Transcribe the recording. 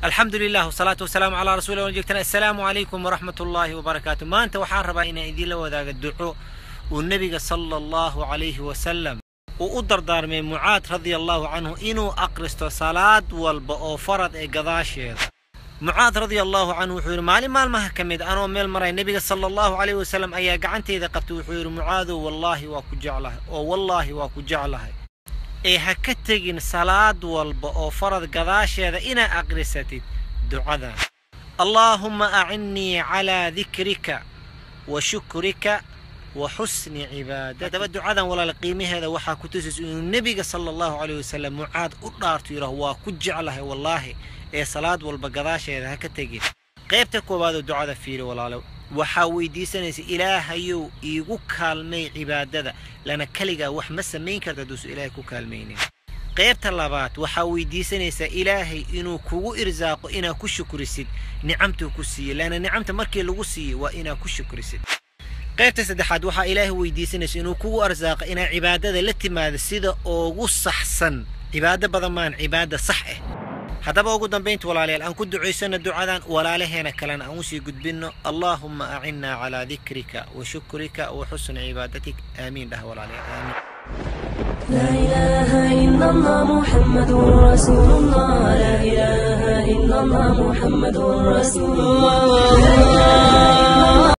alxamdu lilah wsalaatu wasalaamu calaa rasuuli wan joogtana assalaamu calaykum waraxmat ullaahi wabarakaatu maanta waxaan rabaa inaan idiinla wadaaga duco uu nebiga sala allahu calayhi wasalam uu u dardaarmay mucaad radia allahu canhu inuu aqristo salaad walba oo farad ee gadaasheeda mucaad radia allahu canhu wuxuu yidhi maalin maalmaha ka mid anoo meel maray nebiga sala allahu calayhi wasalam ayaa gacanteyda qabtay wuxuu yidhi mucaadow wallaahi waa ku jeclahay oo wallaahi waa ku jeclahay ee ha ka tegin salaad walba oo farad gadaasheeda inaa aqrisatid ducadan allaahumma acinnii calaa dikrika wa shukrika wa xusni cibaadatik haddaba ducadan walaal qiimaheeda waxaa ku tusaysa inuu nebiga sala allahu calayh wasalam mucaad u dhaarto yidhaah waa ku jeclahay wallaahi ee salaad walba gadaasheeda ha ka tegin qaybta koowaadoo ducada fiiri walaalo waxaa weydiisanaysa ilaahayow iigu kaalmay cibaadada lana keligaa wax ma samayn karta hadduusu ilaahay ku kaalmaynin qaybta labaad waxaa weydiisanaysaa ilaahay inuu kugu irsaaqo inaa ku shukrisid nicamtuu ku siiyey lana nicamta markii lagu siiyey waa inaa ku shukrisid qaybta saddexaad waxaa ilaahay weydiisanaysa inuu kugu arsaaqa inaa cibaadada la timaado sida ugu saxsan cibaado badan maan cibaada sax ah haddaba ugu dambaynta walaalayaal aan ku ducaysano ducadan walaalaheena kalena aan usii gudbinno allaahumma acinnaa calaa dikrika wa shukrika wa xusni cibaadatik aamiin dhah walaalayaal aamiin لا إله إلا الله محمد رسول الله لا إله إلا الله محمد رسول الله